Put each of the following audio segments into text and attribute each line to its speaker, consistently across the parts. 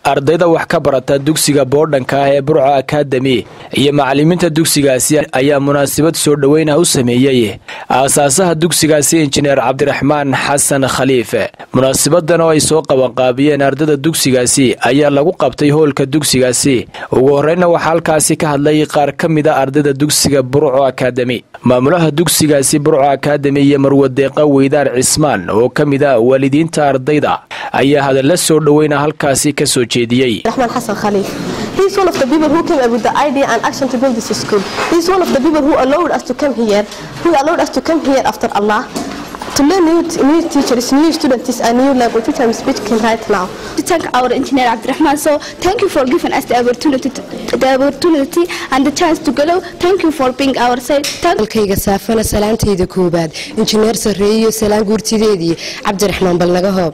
Speaker 1: ardayda wax ka barata dugsiga boodhanka ah ee burco akademi iyo macalimiinta dugsigaasi ayaa munaasabad soo dhoweyn ah u sameeyey aasaasaha dugsigaasi injineer cabdiraxmaan xasan khaliife munaasabadan oo ay soo qabanqaabiyeen ardayda dugsigaasi ayaa lagu qabtay hoolka dugsigaasi ugu horreynna waxaa halkaasi ka hadlay qaar ka mid a ardayda dugsiga burco akademi maamulaha dugsigaasi burco akademi iyo marwadeeqa weydaar cismaan oo ka mid a waalidiinta ardayda ayaa hadalla soo dhoweyna halkaasi ka soo jeediyey
Speaker 2: Rahman Hassan Khalif. He's one of the people who came up with the idea and action to build this school. He's one of the people who allowed us to come here, who allowed us to come here after Allah, to learn new, new teachers, new students, and new language, which I'm speaking right now.
Speaker 3: to thank our engineer Abdurrahman. So thank you for giving us the opportunity, to, the opportunity and the chance to go. Thank you for being our side. Thank
Speaker 4: dalkayga saafana salaantayda koobaad injineer sarreeyo salaan guurtideedii cabdiraxmaan balnaga hoob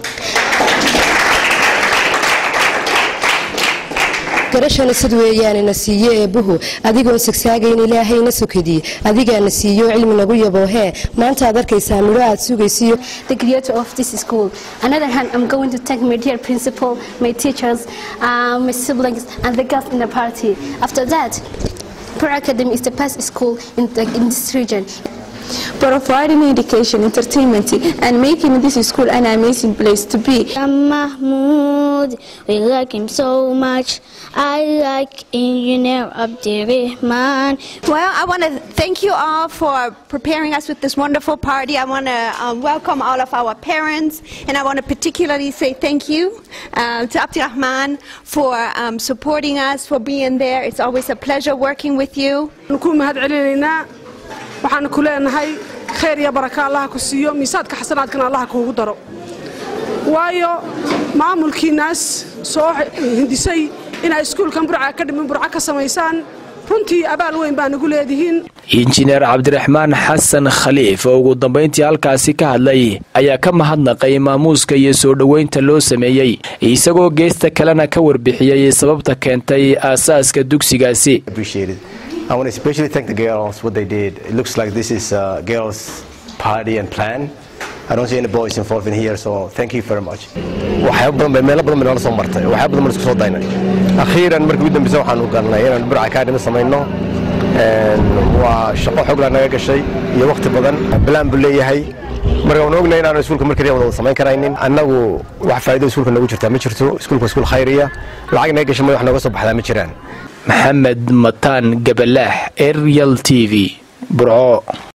Speaker 4: garashana sid weeyaanina siiyo eebbuhu adigoon sagsaagayn ilaahayna sokadii adigaana siiyo cilmi nagu yaboohee maanta aad arkaysaa midho aad sugaysiyo
Speaker 3: the creator of this school. Another hand, I'm going to thank my dear principal, my teachers, uh, my siblings, and the girls in the party. After that, Pro Academy is the best school in, the, in this region.
Speaker 2: Providing education, entertainment, and making this school an amazing place to be.
Speaker 5: Mahmoud, we like him so much. I like Engineer Abdirrahman.
Speaker 6: Well, I want to thank you all for preparing us with this wonderful party. I want to um, welcome all of our parents, and I want to particularly say thank you uh, to Abdirrahman for um, supporting us, for being there. It's always a pleasure working with you.
Speaker 7: ku mahad celinaynaa waxaan ku leenahay khayr iyo baraka allaha ku siiyo miisaadka xasanaadkana allaha kuugu daro waayo maamulkiinaas soo hindisay inay iskuulkan burca ka dhimin burca ka samaysaan runtii abaal weyn baa nagu leedihiin
Speaker 1: injineer cabdiraxmaan xasan khaliif oo ugu dambayntii halkaasi ka hadlay ayaa ka mahadnaqay maamuuska iyo soo dhoweynta loo sameeyey isagoo geesta kalena ka warbixiyey sababta keentay aasaaska dugsigaasi
Speaker 8: appreciate it. I want to especially thank the girls what they did. It looks like this is a girls' party and plan. I don't see any boys involved in here, so thank you very much. waxyaabo badan bay meelo badan bay noola soo martay waxyaabo badan baan isku soo daynay akhiiran markii ugu dambeysa waxaan u galnay inaan burca academy samayno waa shaqo xoog laa naga gashay iyo waqti badan bilaan buu leeyahay marka waan ognahay inaan iskuulka mar kaliya wada samayn karaynin annagu wax faa'iido iskuulka noogu jirtaa ma jirto iskuulka waa iskuul khayriya lacag naga gashay ma wax nooga soo baxdaa ma jiraan
Speaker 1: maxamed mataan gabalaax arial t v burco